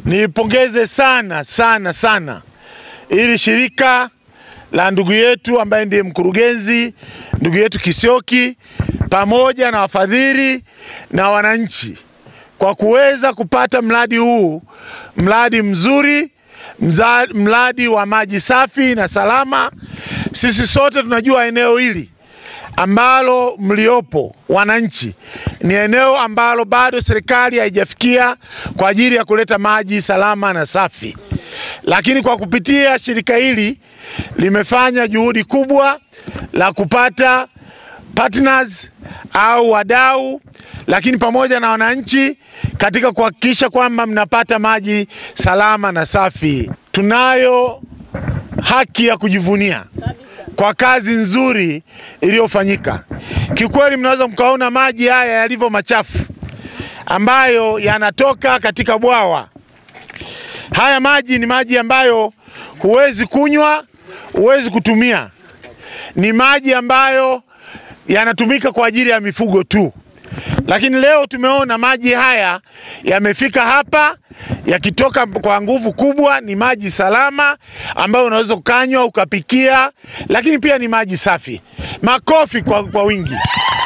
Nipongeze sana sana sana ili shirika la ndugu yetu ambaye ndiye mkurugenzi ndugu yetu Kisioki pamoja na wafadhili na wananchi kwa kuweza kupata mradi huu, mradi mzuri, mza, mradi wa maji safi na salama. Sisi sote tunajua eneo hili ambalo mliopo wananchi, ni eneo ambalo bado serikali haijafikia kwa ajili ya kuleta maji salama na safi, lakini kwa kupitia shirika hili limefanya juhudi kubwa la kupata partners au wadau, lakini pamoja na wananchi katika kuhakikisha kwamba mnapata maji salama na safi. Tunayo haki ya kujivunia kwa kazi nzuri iliyofanyika. Kiukweli, mnaweza mkaona maji haya yalivyo machafu ambayo yanatoka katika bwawa. Haya maji ni maji ambayo huwezi kunywa, huwezi kutumia. Ni maji ambayo yanatumika kwa ajili ya mifugo tu, lakini leo tumeona maji haya yamefika hapa yakitoka kwa nguvu kubwa. Ni maji salama ambayo unaweza ukanywa ukapikia, lakini pia ni maji safi. Makofi kwa, kwa wingi.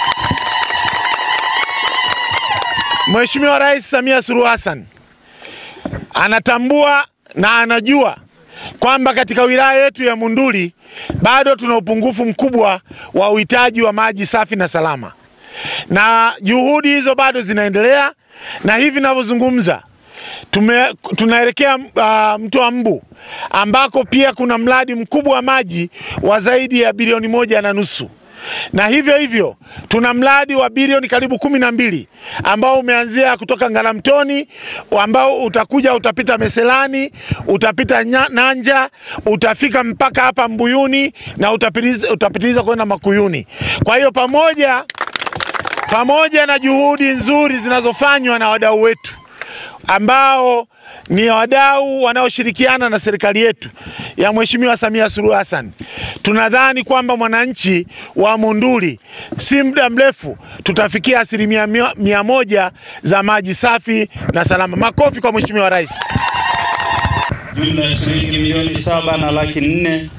Mheshimiwa Rais Samia Suluhu Hassan anatambua na anajua kwamba katika wilaya yetu ya Monduli bado tuna upungufu mkubwa wa uhitaji wa maji safi na salama, na juhudi hizo bado zinaendelea, na hivi ninavyozungumza tume, tunaelekea uh, mto wa Mbu ambako pia kuna mradi mkubwa wa maji wa zaidi ya bilioni moja na nusu na hivyo hivyo tuna mradi wa bilioni karibu kumi na mbili ambao umeanzia kutoka Ngaramtoni ambao utakuja utapita Meselani, utapita nya, Nanja, utafika mpaka hapa Mbuyuni na utapitiliza, utapitiliza kwenda Makuyuni. Kwa hiyo pamoja, pamoja na juhudi nzuri zinazofanywa na wadau wetu ambao ni wadau wanaoshirikiana na serikali yetu ya Mheshimiwa Samia Suluhu Hassan. Tunadhani kwamba mwananchi wa Monduli si muda mrefu tutafikia asilimia mia, mia moja za maji safi na salama. Makofi kwa Mheshimiwa Rais. Jumla ya shilingi milioni saba na laki nne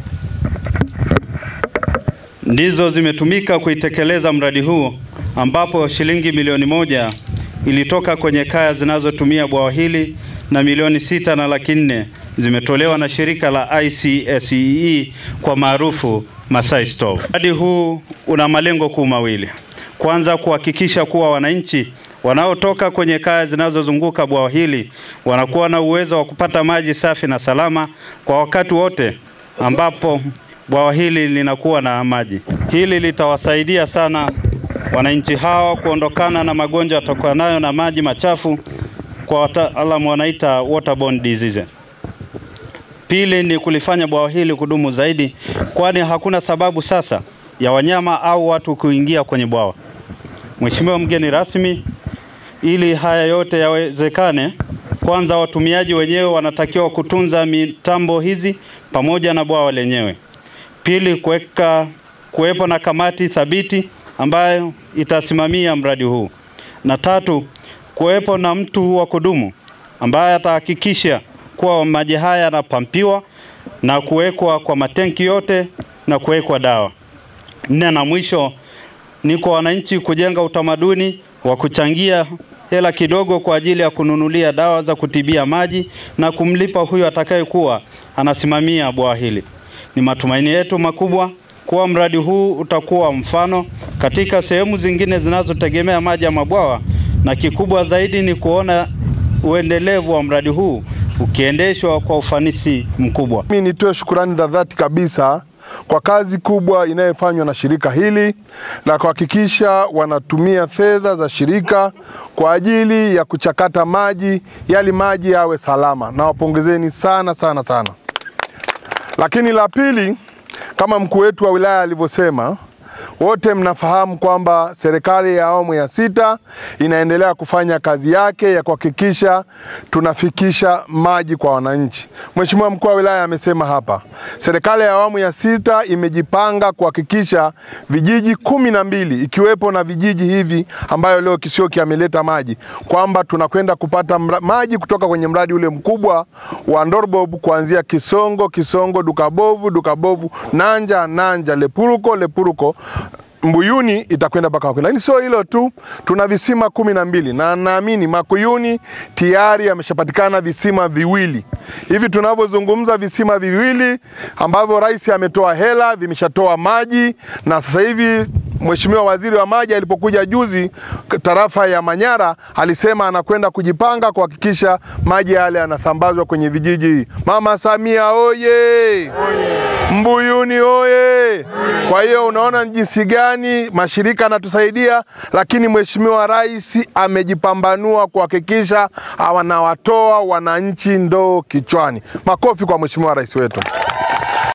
ndizo zimetumika kuitekeleza mradi huu ambapo shilingi milioni moja ilitoka kwenye kaya zinazotumia bwawa hili na milioni sita na laki nne zimetolewa na shirika la ICSEE kwa maarufu Masai Stove. Mradi huu una malengo kuu mawili. Kwanza, kuhakikisha kuwa wananchi wanaotoka kwenye kaya zinazozunguka bwawa hili wanakuwa na uwezo wa kupata maji safi na salama kwa wakati wote ambapo bwawa hili linakuwa na maji. Hili litawasaidia sana wananchi hawa kuondokana na magonjwa yatokanayo na maji machafu, kwa wataalamu wanaita waterborne disease. Pili ni kulifanya bwawa hili kudumu zaidi, kwani hakuna sababu sasa ya wanyama au watu kuingia kwenye bwawa. Mheshimiwa mgeni rasmi, ili haya yote yawezekane, kwanza watumiaji wenyewe wanatakiwa kutunza mitambo hizi pamoja na bwawa lenyewe. Pili, kuweka kuwepo na kamati thabiti ambayo itasimamia mradi huu, na tatu, kuwepo na mtu wa kudumu ambaye atahakikisha kuwa maji haya yanapampiwa na kuwekwa kwa matenki yote na kuwekwa dawa. Nne na mwisho ni kwa wananchi kujenga utamaduni wa kuchangia hela kidogo kwa ajili ya kununulia dawa za kutibia maji na kumlipa huyo atakayekuwa anasimamia bwawa hili. Ni matumaini yetu makubwa kuwa mradi huu utakuwa mfano katika sehemu zingine zinazotegemea maji ya mabwawa, na kikubwa zaidi ni kuona uendelevu wa mradi huu ukiendeshwa kwa ufanisi mkubwa. Mimi nitoe shukurani za dhati kabisa kwa kazi kubwa inayofanywa na shirika hili la kuhakikisha wanatumia fedha za shirika kwa ajili ya kuchakata maji, yali maji yawe salama. Nawapongezeni sana sana sana. Lakini la pili, kama mkuu wetu wa wilaya alivyosema, wote mnafahamu kwamba serikali ya awamu ya sita inaendelea kufanya kazi yake ya kuhakikisha tunafikisha maji kwa wananchi. Mheshimiwa mkuu wa wilaya amesema hapa, serikali ya awamu ya sita imejipanga kuhakikisha vijiji kumi na mbili ikiwepo na vijiji hivi ambayo leo Kisioki ameleta maji kwamba tunakwenda kupata mra, maji kutoka kwenye mradi ule mkubwa wa Ndorbob kuanzia Kisongo, Kisongo, Dukabovu, Dukabovu, Nanja, Nanja, Lepuruko, Lepuruko Mbuyuni itakwenda mpaka Makuyuni. Lakini sio hilo tu, tuna visima kumi na mbili na naamini Makuyuni tayari yameshapatikana visima viwili. Hivi tunavyozungumza, visima viwili ambavyo rais ametoa hela vimeshatoa maji, na sasa hivi Mheshimiwa Waziri wa Maji alipokuja juzi tarafa ya Manyara alisema anakwenda kujipanga kuhakikisha maji yale yanasambazwa kwenye vijiji. Mama Samia oye! Mbuyuni oye! Kwa hiyo unaona ni jinsi gani mashirika yanatusaidia, lakini Mheshimiwa Rais amejipambanua kuhakikisha wanawatoa wananchi ndoo kichwani. Makofi kwa Mheshimiwa Rais wetu.